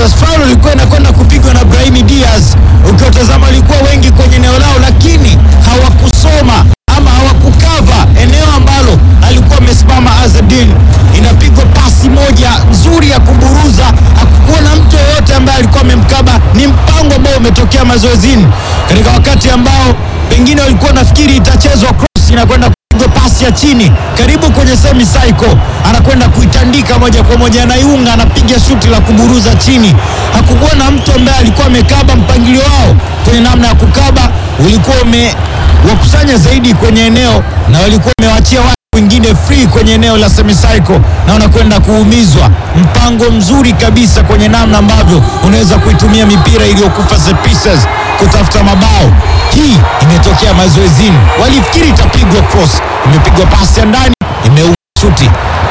Palace. Foul ilikuwa inakwenda kupigwa na Brahimi Diaz, ukiwatazama walikuwa wengi kwenye eneo lao, lakini hawakusoma ama hawakukava eneo ambalo alikuwa amesimama Azedin. Inapigwa pasi moja nzuri ya kuburuza, hakukuwa na mtu yoyote ambaye alikuwa amemkaba. Ni mpango ambao umetokea mazoezini katika wakati ambao pengine walikuwa nafikiri itachezwa cross, inakwenda kupigwa pasi ya chini karibu kwenye semi cycle, anakwenda kuitandika moja kwa moja, anaiunga, anapiga shuti la kuburuza chini. Hakukuwa na mtu ambaye alikuwa amekaba. Mpangilio wao kwenye namna ya kukaba ulikuwa umewakusanya zaidi kwenye eneo na walikuwa wamewachia watu wengine free kwenye eneo la semicycle na wanakwenda kuumizwa. Mpango mzuri kabisa kwenye namna ambavyo unaweza kuitumia mipira iliyokufa set pieces kutafuta mabao. Hii imetokea mazoezini, walifikiri itapigwa cross, imepigwa pasi ya ndani, imeua shuti.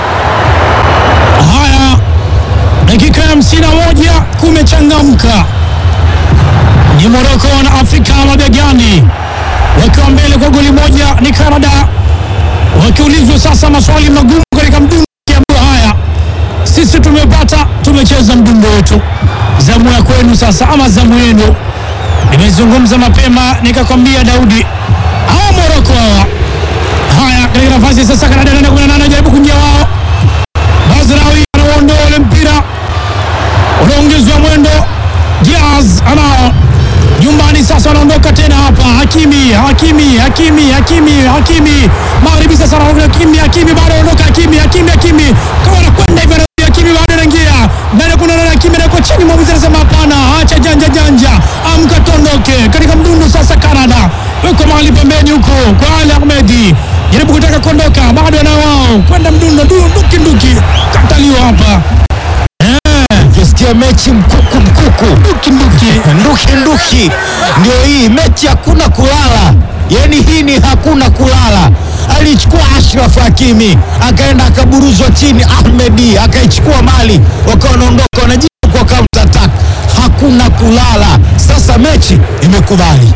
Haya, dakika ya hamsini na moja kumechangamka. Ni Moroko na Afrika mabegani wakiwa mbele kwa goli moja. Ni Canada wakiulizwa sasa maswali magumu katika mdundo kiambiwa, haya sisi tumepata, tumecheza mdundo wetu, zamu ya kwenu sasa, ama zamu yenu. Nimezungumza mapema nikakwambia, Daudi, hawa Moroko hawa. Haya, katika nafasi sasa, Canada anaenda 18 jaribu kuingia wao Bazrawi anaondoa ule mpira unaongezwa mwendo. Diaz anao nyumbani sasa, wanaondoka tena hapa. Hakimi, Hakimi, Hakimi, Hakimi, Hakimi magharibi sasa, anaondoka Hakimi, Hakimi bado anaondoka Hakimi, Hakimi, Hakimi kama anakwenda hivyo, anarudi Hakimi bado anaingia ndani, kuna nani? Hakimi anako chini, mwamuzi anasema hapana, acha janja janja, amka tondoke katika mdundu sasa. Canada yuko mahali pembeni huko kwa Ali Ahmedi, jaribu kutaka kuondoka, bado anao wao kwenda mdundo, nduki nduki, kataliwa hapa Ukisikia mechi mkuku mkuku, nduki nduki nduki nduki, ndio hii mechi, hakuna kulala. Yani hii ni hakuna kulala. Alichukua Ashraf Hakimi akaenda akaburuzwa chini, Ahmedi akaichukua mali, wakawa wanaondoka wanajibu kwa counter attack. Hakuna kulala. Sasa mechi imekubali.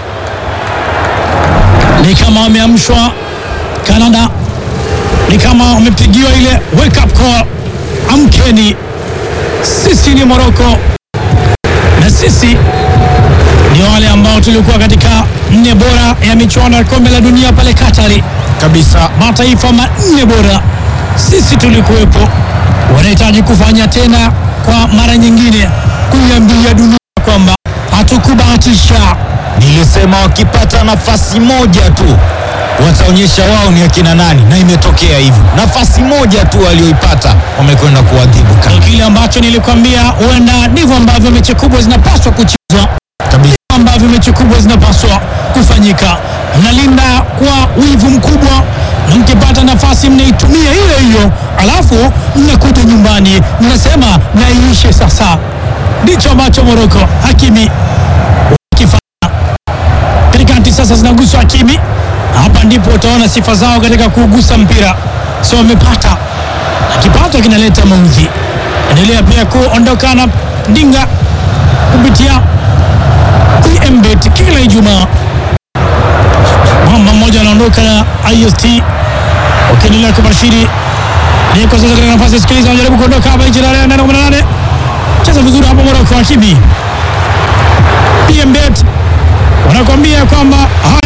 ni kama wameamshwa Canada, ni kama wamepigiwa ile wake up call, amkeni, sisi ni Morocco na sisi ni wale ambao tulikuwa katika nne bora ya michuano ya kombe la dunia pale Katari, Kabisa. mataifa manne bora, sisi tulikuwepo. Wanahitaji kufanya tena kwa mara nyingine, kuiambia dunia kwamba hatukubahatisha. Nilisema wakipata nafasi moja tu wataonyesha wao ni akina nani, na imetokea hivyo. Nafasi moja tu walioipata wamekwenda kuadhibu Ni Canada. kile ambacho nilikwambia, huenda ndivyo ambavyo mechi kubwa zinapaswa kuchezwa, kabisa. ambavyo mechi kubwa zinapaswa kufanyika. Mnalinda kwa wivu mkubwa, na mkipata nafasi mnaitumia hiyo hiyo, alafu mnakuja nyumbani mnasema naiishe sasa. Ndicho ambacho Moroko Hakimi wakifanya katikati. Sasa zinaguswa Hakimi, hapa ndipo utaona sifa zao katika kuugusa mpira, so wamepata na kipato kinaleta maudhi. Endelea pia kuondoka na ndinga kupitia PMBet kila Ijumaa. Mwamba mmoja anaondoka na IST ukiendelea kubashiri aliyeko sasa katika nafasi. Sikiliza, anajaribu kuondoka hapa nje na nane kumi na nane cheza vizuri hapo Moroko. Hakimi PMBet wanakuambia kwamba